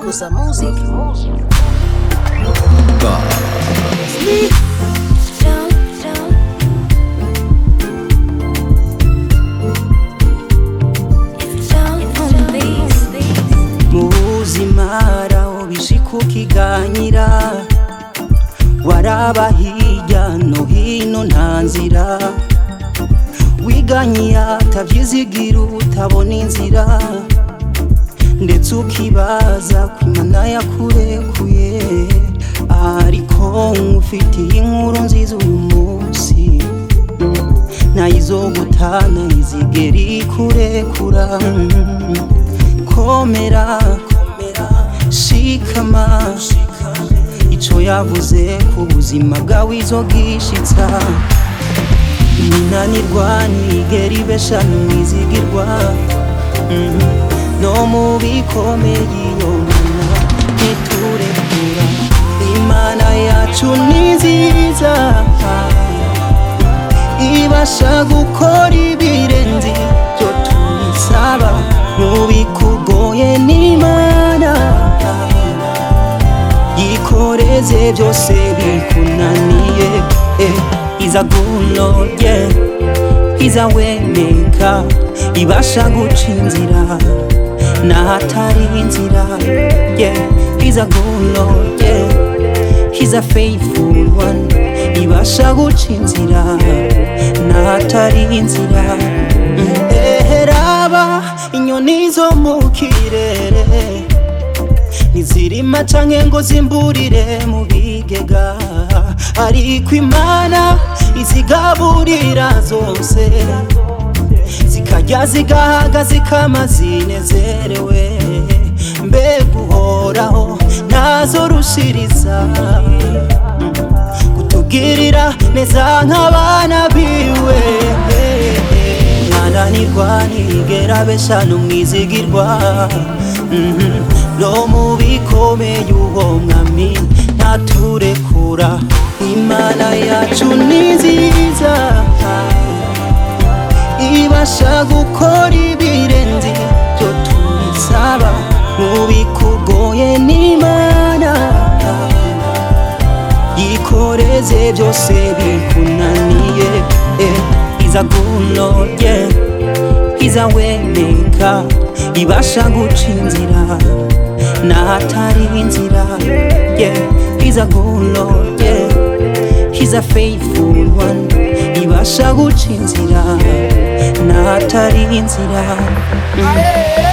Gusa Music. mu buzima raho bishika ukiganyira waraba hirya no hino nta nzira wiganyiye atavyizigira utabona inzira ndetse ukibaza ko imana yakurekuye ariko nkufitiye inkuru nziza uyu munsi ntayizogutana izigera ikurekura komera shikama ico yavuze ku buzima bwawe izogishitsa ninanirwa nigera ibeshanu mwizigirwa Mhm. no mu bikomeye iyo mana ntiturekura imana yacu ni nziza ibasha gukora ibirenze ibyo tuyisaba mu bikugoye n'imana yikoreze byose bikunaniye eh, iza gunoye iza wemeka ibasha guca inzira n'ahatari inzira yeah. iza gunoye iza faithful one ibasha guca inzira n'ahatari inzira Mm. eheraba inyoni zo mu kirere ntizirima canke ngo zimburire mu bigega ariko imana izigaburira zose zikarya zigahaga zikama zinezerewe mbega uhoraho ntazo rushiriza kutugirira neza nk'abana biwe mwananirwa ntigera beshanu mwizigirwa Mhm. no mu bikomeye uwo mwami ntaturekura imana yacu ni nziza ibasha gukora ibirenze ibyo tuyisaba mu bikugoye n'imana yikoreze byose bikunaniye eh, iza gunoye iza wemeka ibasha guca inzira n'ahatari inzira yeah. iza gunoye iza faithful one ibasha guca inzira n'ahatari inzira mm.